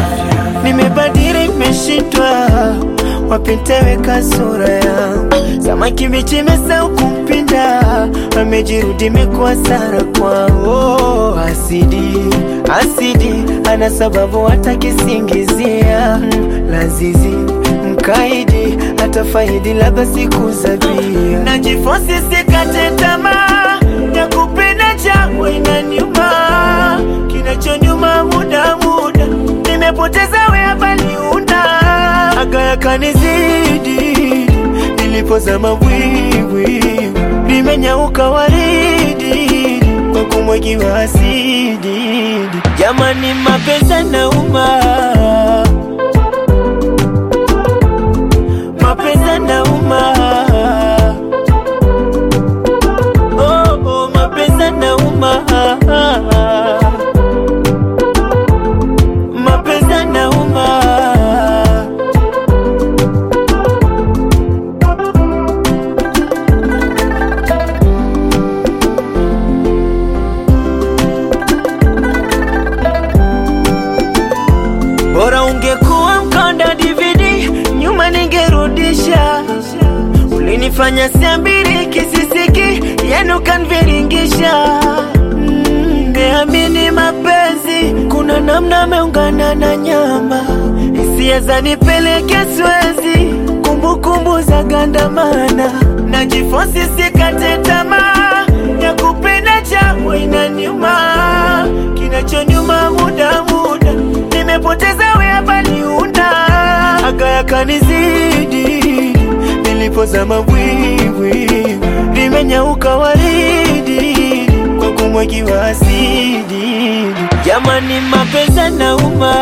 nimebadili, nimeshindwa wapi nitaweka sura yangu. Samaki mbichi imesahau kumpinda, amejirudi imekuwa sara kwao. Asidi asidi, ana sababu hata kisingizia Mm, lazizi mkaidi, hata faidi labda siku za bia. Najifosi sikate tamaa ya kupenda changu inaniuma, kinachonyuma muda muda, nimepoteza wea baliunda aga yakanizidi, nilipozama bwibwi, limenyauka waridi kwa kumwagiwa asidi. Jamani, mapenzi yanauma, mapenzi yanauma, oh, oh, mapenzi yanauma, mapenzi yanauma. Bora ungekuwa mkonda DVD, nyuma ningerudisha. Ulinifanya siambiri kisisiki, yenu kanviringisha. Mm, Niamini mapenzi, kuna namna ameungana na nyama, hisia zanipeleke Swezi, kumbukumbu za gandamana, najifosi sikate tamaa ya kupenda changu inaniuma, kinachonyuma muda muda, nimepoteza wea baliunda, aga yakanizidi, nilipozama bwibwi, limenyauka waridi kwa kumwagiwa asidi. Jamani, mapenzi yanauma,